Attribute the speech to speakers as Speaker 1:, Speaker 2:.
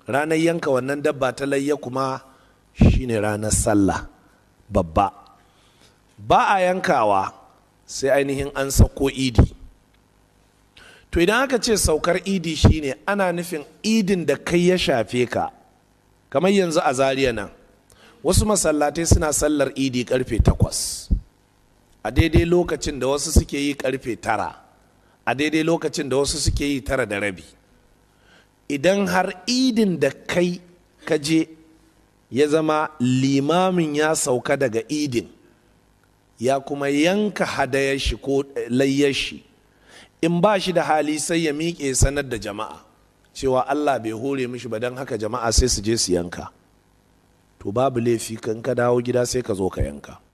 Speaker 1: ranar yanka wannan dabba ta layya kuma shine ranar sallah babba ba a yankawa sai ainihin an sauko idi to idan aka ce saukar idi shine ana nufin idin da kai ya shafe ka kamar yanzu a zariya nan wasu masallatai suna sallar idi karfe takwas a daidai lokacin da wasu suke yi karfe tara a daidai lokacin da wasu suke yi tara da rabi idan har idin da kai ka je ya zama limamin ya sauka daga idin ya kuma yanka hadayar shi ko layyar shi in ba shi da hali sai ya miƙe sanar da jama'a cewa allah bai hore mishi ba don haka jama'a sai su je su yanka to babu laifi kan ka dawo gida sai ka zo ka yanka